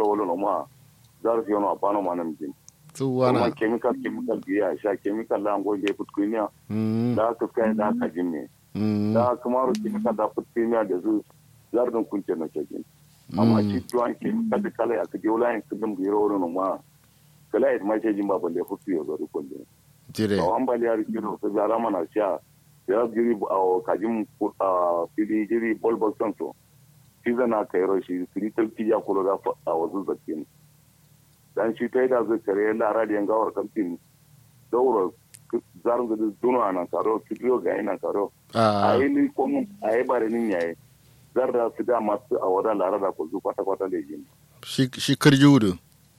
biro wala no ma zar fi no apano manam jin tsuwana kuma chemical chemical biya sha chemical la ngo je put kunya mm da ka kai da ka jimme mm da kuma ro chemical da put kunya da zu zar dun kunce na cikin amma shi tuwan chemical da kala ya ka je wala in kudin biro wala no ma kala ya ma ce jin ba balle futu yo zo ko ne jire to an bali ya rikiro ta zara mana sha ya jiri a kajin a fili jiri bol bol santo shi zana kai ro shi filitar ya kula da a wasu zakin dan shi ta yi da zai kare lara da yangawar kamfin daura zarin da duno a nan karo fitiyo ga yi nan karo a a yi ni komu a yi bare nin yayi zar da su da masu a wadan lara da kuzu kwata kwata da yin shi shi kirjudu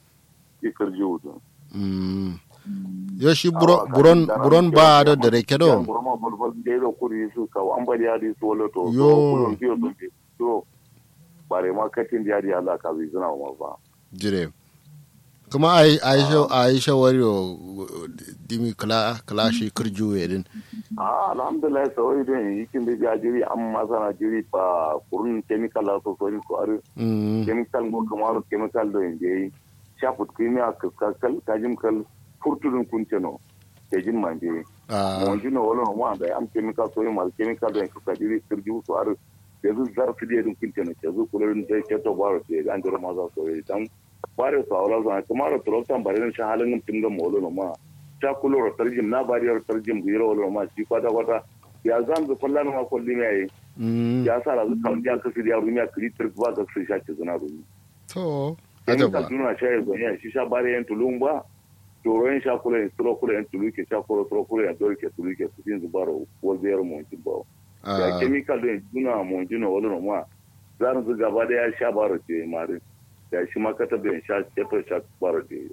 ikar ji wudu mm yo shi buro- buron buron ba da da reke do burma bulbul da da kuri su ka an bari ya di su wala to Yo. kulun fiyo to to bare ma katin da ya di Allah ka zai zina ma ba jire kuma ai aisha aisha wario dimi kala kala shi kirju yedin a alhamdulillah sai dai yikin da ya jiri amma sana jiri ba kurun chemical la so so ni ko are mm chemical go kamar chemical do inde shafut kimia kaskal kajim kal furtudun kunceno kejin manje a mo jino wala no ma da am chemical so mal chemical do ko kadiri sirju so are yanzu zar su da dun kunceno yanzu kullun da ke to baro ce an jira ma za so yi dan bare so wala zan kamar to rotan bare ne shahalin tun ga mo no ma ta kulo tarjim na bariyar tarjim biro wala ma shi kwata kwata ya zan zu kullan ma kulli mai mm ya sa da zu kan ya kasu ya rumiya kritir ba ga su shaki zuna rumi to in ajaba ka tuna sha ya zonya shi sha bare yan tulun ba toro yan sha kula yan turo kula yan tulu ke sha kula turo kula yan dole ke tulu ke su tin zubaro ko ziyar mu tin ba ya a chemical do tuna mu tuna wala no ma zan zu gaba da ya sha baro ce mare ya shi ma ka tabe sha ke to sha baro ce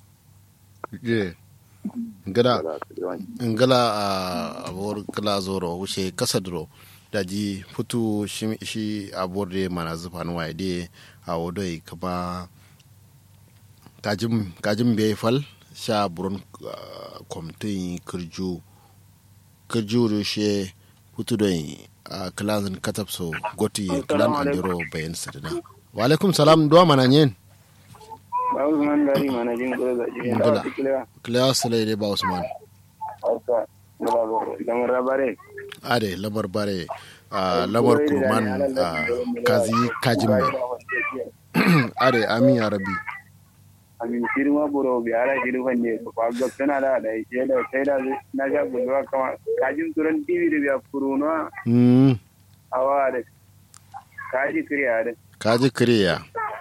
je ngada ngala a abor kala zoro wuce kasa duro daji futu shi shi abor de mana zufan waye de a wodoi kaba kajim kajim be fal sha buron komtin kirju kirju do she futu do a kalan katapso goti kalan andiro bayan sadana wa alaikum salam do mana nyen ba Usman gari mana jin gura da jiya Ngula. da tikila kila salai de ba usman hausa gaba ba da mun rabare ade lamar bare a lamar kurman a kazi kajin mai ade amin ya rabi amin firma buro bi ala jiru fande ko ba ga tana da da ke da sai da na ga gulwa kama kajin turan tv da biya furuno mm awa da kaji kriya da kaji kiriya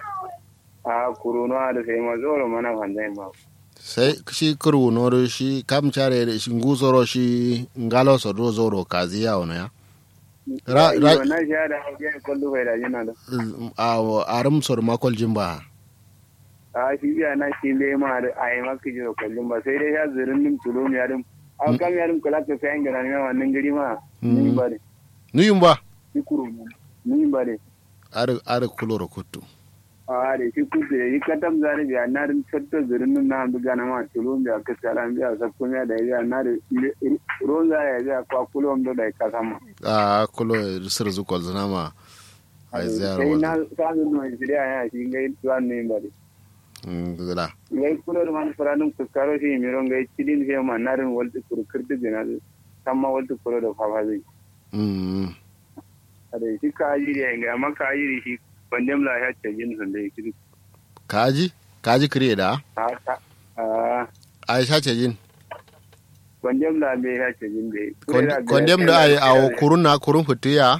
a kuruno da sai ma zoro mana fandai ma sai shi kuru noro shi kam chare da shi nguzoro shi ngalo so do zoro kazi ya ono ya Ra- ra- na sha da ya kullu bai da jina da a arum sor makol jimba a shi biya na shi le ma da ai maka jiro kullum ba sai dai ya zirin nim tulum ya dim a kam ya dim kula ka sai ngana ne wannan gari ma ni ba ne nuyum ba shi kuru ni ba ne ar ar kuloro kuttu a da shi kudu da yi katam zari biya na rin satto zirin nim na hamdu gana ma tulum biya ka salam biya sa kuma da ya na da ruwan za ya biya kwa kulum da da ka sama a kulo sir zukol zanama ai ziyar sai na wa sanin mai shirya ya shi ngai tuwan ne ba ne ngala ngai kulor man faranum kuskaro shi miro ngai cidin he man narin walti kuru kirti gina tamma walti kuro da fafa zai mm ada shi ka ajiri ya ngai amma ka ajiri shi bandem la ya ce jin sun dai kiri kaji kaji kiriya da a ka a aisha ce jin bandem la be ya ce jin dai kondem da ai a kurun na kurun fitiya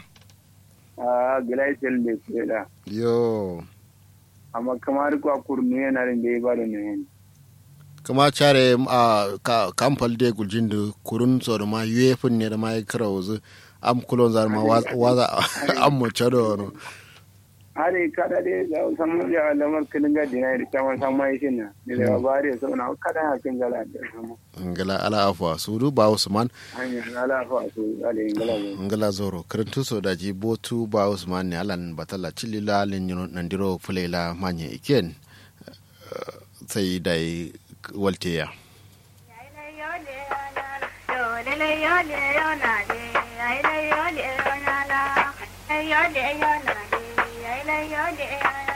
a glacial ne kure da yo amma kamar ko kurnu yana rin dai ba da ne kama care a ka kamfal de guljin da kurun so da ma yefin ne da ma kira wuzu am kulon zar ma waza am mo chado no are kada dai da samu da lamar kinin ga dinai da kama samu yi shin na da bare so na kada hakin gala da samu ngala ala afwa sudu ba usman hanyar alafa su ale ingala ne ngala zoro karantu so da ji botu ba usman ne alan batala chilila len yuno nandiro fulela manye iken eh, sai dai walteya Yo,